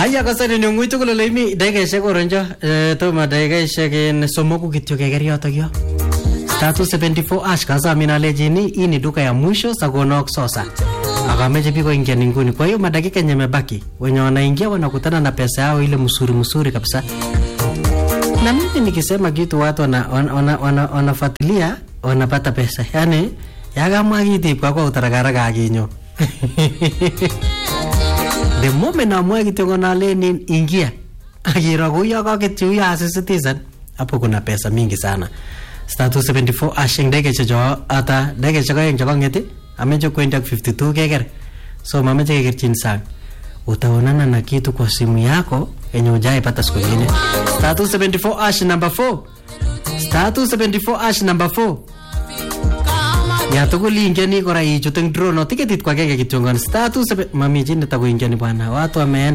Haya kasari ni ngui tugul ole imi dakikaishek oronjo eh, tomo dakikaishek en somoku kityo keker yotok yo status 74 ash kasamin alejini hii ni duka ya mwisho sakonok sosa akameche piko ingia nguni kwa hiyo madakika yenye mebaki wenye wanaingia wanakutana na pesa yao ile msuri msuri kabisa na mimi nikisema kitu watu wanafuatilia wana, wana, wanafuatilia, wanapata pesa yani yakamwa kitip kakwa utarakaraka akinyo the moment amwae kityo konalen ingia akiro kuyo kaketyi huyo asisitisan hapo kuna pesa mingi sana status 74 ashing dakikaishek cho ata dakikaishek aeng chekong'et ameche kwendi ak 52 keker so mameche kekerchin sang utaonana na kitu kwa simu yako yenye ujaipata siku ingine status 74 ash number 4 status 74 ash number 4 ya tugul ingeni kora ichut eng drone tiketit kwa kenge kityongon status mami chi netakoingiani bwana watu wameenda